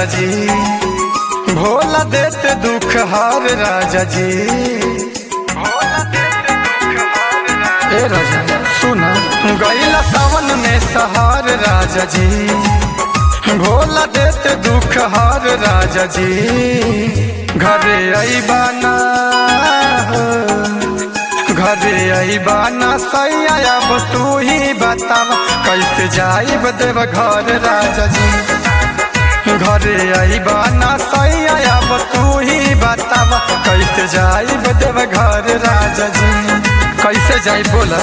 जी भोला देते दुख हार राजा जी ए राजा सुना गैला सावन में सहार राजा जी भोला देते दुख हार राजा जी घरे अबाना घरे अबाना सैया अब तू ही बताव कैसे जाइब देव घर राजा जी घरे अबाना सैया अब तू ही बताव कैसे जाइब देव घर राजा जी कैसे जाई बोला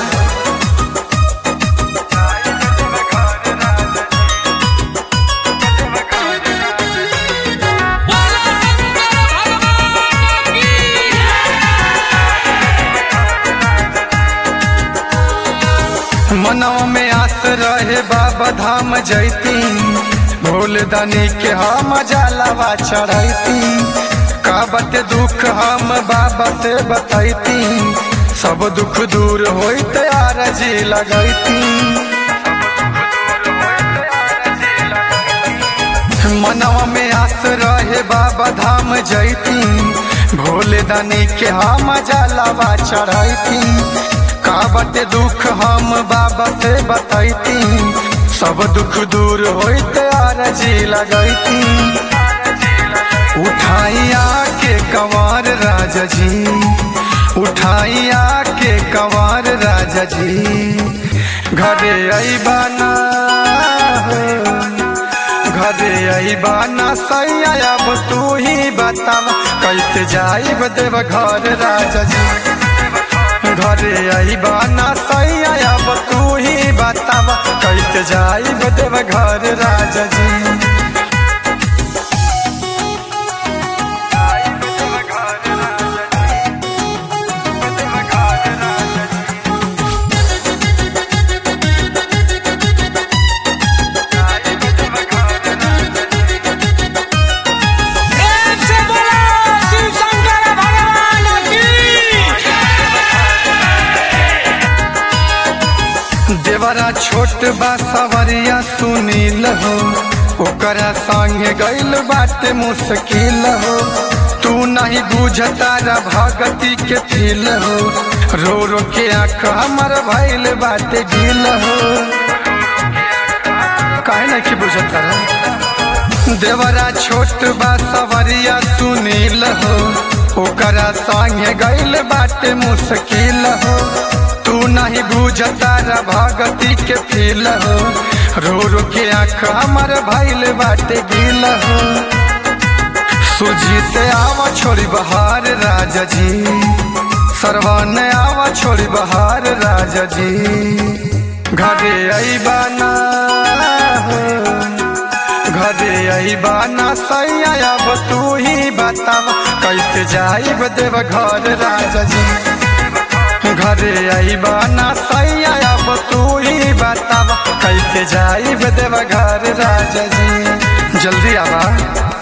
मनवा में आस रहे बाबा धाम जैती भोल दानी के हम जलावा चढ़ैती का बते दुख हम बाबा से बतैती सब दुख दूर होइत आरजी लगैती मनवा में आस रहे बाबा धाम जैती भोले दानी के हम जलावा चढ़ैती का बते दुख हम बाबा से बतैती सब दुख दूर होइत आरजी लगैती उठाइया के कंवर राजा जी उठाइया के कंवर राजा जी घरे अबाना घरे अबाना सैया अब तू ही बताव कैसे जाइब देव घर राजा जी घरे अबाना सैया अब तू ही बताव कैसे जाइब देव घर राजा जी प्रेम से बोलो शिव शंकर भगवान की देवरा छोट बा सवरिया सुनील हो ओकरा संगे गइल बाटे मुश्किल हो तू नहीं बुझता रा भगती के फील हो रो रो के आँख हमर भइल बाटे गिल हो काहे नहीं कि बुझता रा देवरा छोट बा सवरिया सुनील हो ओकरा संगे गइल बाटे मुश्किल हो तू नहीं बुझता रा भगती के फील हो रो रो के आँख हमर भइल बाटे गिल हो सुजीत आवा छोड़ी बहार राजा जी सरवन आवा छोड़ी बहार राजा जी घरे अबाना घरे अबाना सैया अब तू ही बताव कैसे जाइब देव घर राजा जी घरे अबाना सैया अब तू ही बताव कैसे जाइब देव घर राजा जी जल्दी आवा